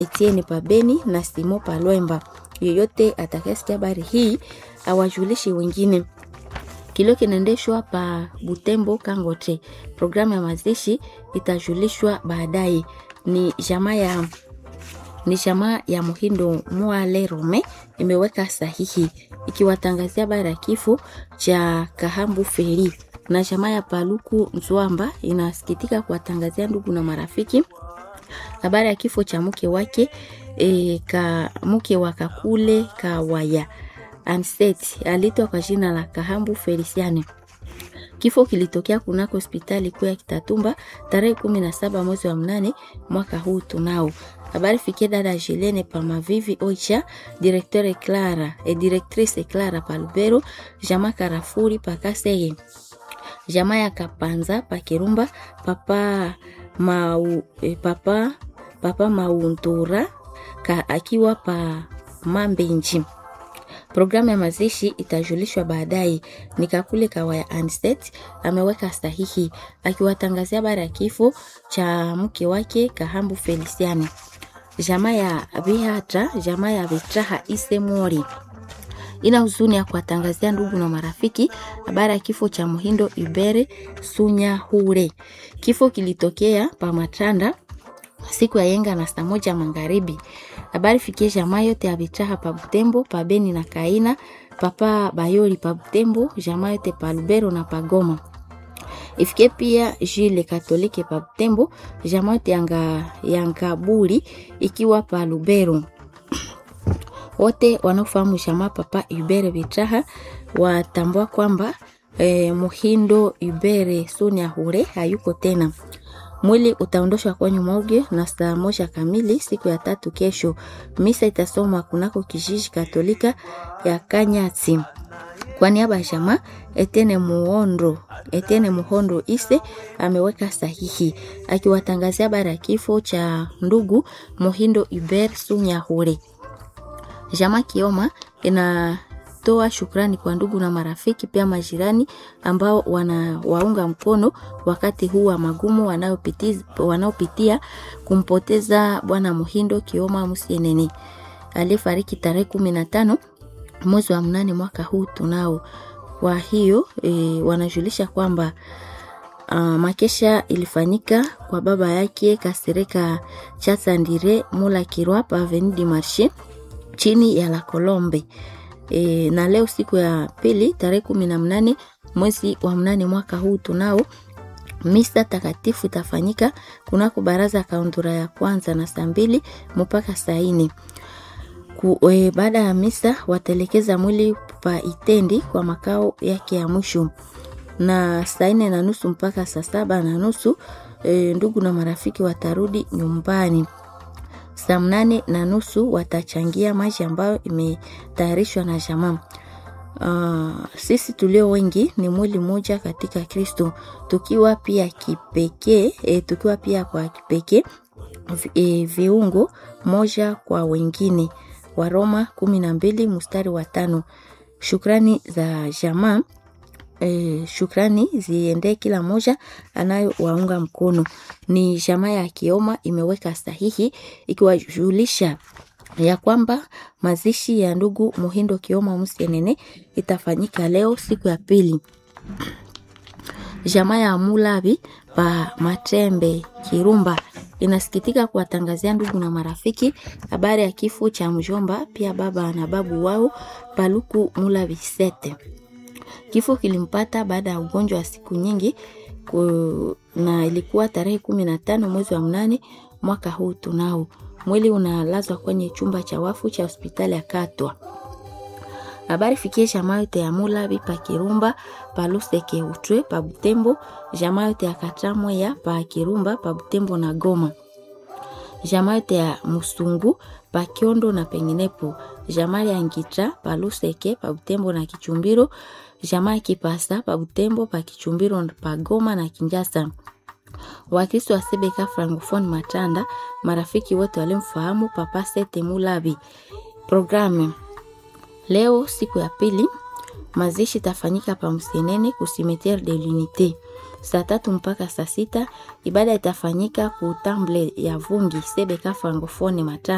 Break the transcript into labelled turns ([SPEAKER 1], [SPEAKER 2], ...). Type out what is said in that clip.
[SPEAKER 1] Etienne Pabeni na Simo Palwemba. Yeyote atakayesikia habari hii awajulishe wengine. Kilio kinaendeshwa pa Butembo Kangote. Programu ya mazishi itajulishwa baadaye. Ni jamaa ya ni jamaa ya Muhindo Mwale Rome imeweka sahihi ikiwatangazia habari ya kifo cha Kahambu Feri, na jamaa ya Paluku Nzwamba inasikitika kuwatangazia ndugu na marafiki habari ya kifo cha mke wake e, ka mke wa Kakule Kawaya Anset alitwa kwa jina la Kahambu Feliciane. Kifo kilitokea kunako hospitali kuu ya Kitatumba tarehe kumi na saba mwezi wa mnane mwaka huu tunao. Habari fikie dada Jelene Pamavivi Oicha, directeur Clara et directrice Clara Palubero, jama Karafuri Pakaseye, jama ya Kapanza Pakirumba, papa mau, eh, papa papa Mauntura ka akiwa pa Mambenji. Programu ya mazishi itajulishwa baadaye. Nikakule Kawaya Anset ameweka sahihi akiwatangazia habari ya kifo cha mke wake Kahambu Feliciani. Jamaa ya Bihata, jamaa ya Vitraha Isemori ina huzuni ya kuwatangazia ndugu na marafiki habari ya kifo cha Muhindo Ibere Sunya Hure. Kifo kilitokea pa Matanda siku ya yenga na saa moja magharibi. Habari fikie jamaa yote ya Vitraha pa Butembo, pa Beni na Kaina, papa Bayoli pa Butembo, jamaa yote pa Lubero na pa Goma. Ifikie pia Jile Katolike pa Butembo, jamaa yote yanga Yangaburi ikiwa pa Lubero. Wote wanaofahamu jamaa papa Ibere Vitraha watambua kwamba eh, Muhindo Ibere Sonia Hure hayuko tena. Mwili utaondoshwa kwenye morgue na saa moja kamili siku ya tatu kesho. Misa itasomwa kunako kijiji Katolika ya Kanyati. Kwa niaba ya jamaa Etene Muhondo, Etene Muhondo Ise ameweka sahihi akiwatangazia habari ya kifo cha ndugu Muhindo Iber Sunyahure. Jamaa Kioma inatoa shukrani kwa ndugu na marafiki pia majirani ambao wanawaunga mkono wakati huu wa magumu wanaopitia, wanaopitia kumpoteza bwana Muhindo Kioma Musienene aliyefariki tarehe kumi na tano mwezi wa mnane mwaka huu tunao. Kwa hiyo e, wanajulisha kwamba uh, makesha ilifanyika kwa baba yake Kasereka Chatsandire Mula Kirwa pa Avenue du Marché chini ya La Colombe. E, na leo siku ya pili tarehe kumi na mnane mwezi wa mnane mwaka huu tunao misa takatifu itafanyika kunako baraza kaundura ya kwanza na saa mbili mpaka saa nne. E, baada ya misa wataelekeza mwili pa Itendi kwa makao yake ya mwisho, na saa nne na nusu mpaka saa saba na nusu e, ndugu na marafiki watarudi nyumbani. Saa mnane na nusu watachangia maji ambayo imetayarishwa na jamaa. Uh, sisi tulio wengi ni mwili mmoja katika Kristo, tukiwa pia kipekee e, tukiwa pia kwa kipekee e, viungo moja kwa wengine. Waroma kumi na mbili mstari wa tano. Shukrani za jamaa e, shukrani ziendee kila moja anayowaunga mkono. Ni jamaa ya Kioma imeweka sahihi ikiwajulisha ya kwamba mazishi ya ndugu Muhindo Kioma Musienene itafanyika leo siku ya pili. Jamaa ya Mulabi pa Matembe Kirumba inasikitika kuwatangazia ndugu na marafiki habari ya kifo cha mjomba pia baba na babu wao Paluku Mulabi Sete. Kifo kilimpata baada ya ugonjwa wa siku nyingi ku, na ilikuwa tarehe kumi na tano mwezi wa mnane mwaka huu tunao. Mwili unalazwa kwenye chumba cha wafu cha hospitali ya Katwa. Habari fikie jamaa yote ya Mulabi pa Kirumba pa Luseke Utwe pa Butembo, jamaa yote ya Katramwe ya pa Kirumba pa Butembo na Goma, jamaa yote ya Musungu pa Kiondo na penginepo, jamaa ya Ngitra pa Luseke pa Butembo na Kichumbiro, jamaa ya Kipasa pa Butembo pa Kichumbiro pa Goma na Kinjasa. Wakristo wa Sebeka Francophone Matanda, marafiki wote walimfahamu Papa Sete Mulabi. Programu leo siku ya pili, mazishi tafanyika pa Msenene ku Cimetiere de l'Unite saa tatu mpaka saa sita. Ibada itafanyika ku Temple ya Vungi Sebeka Francophone Matanda.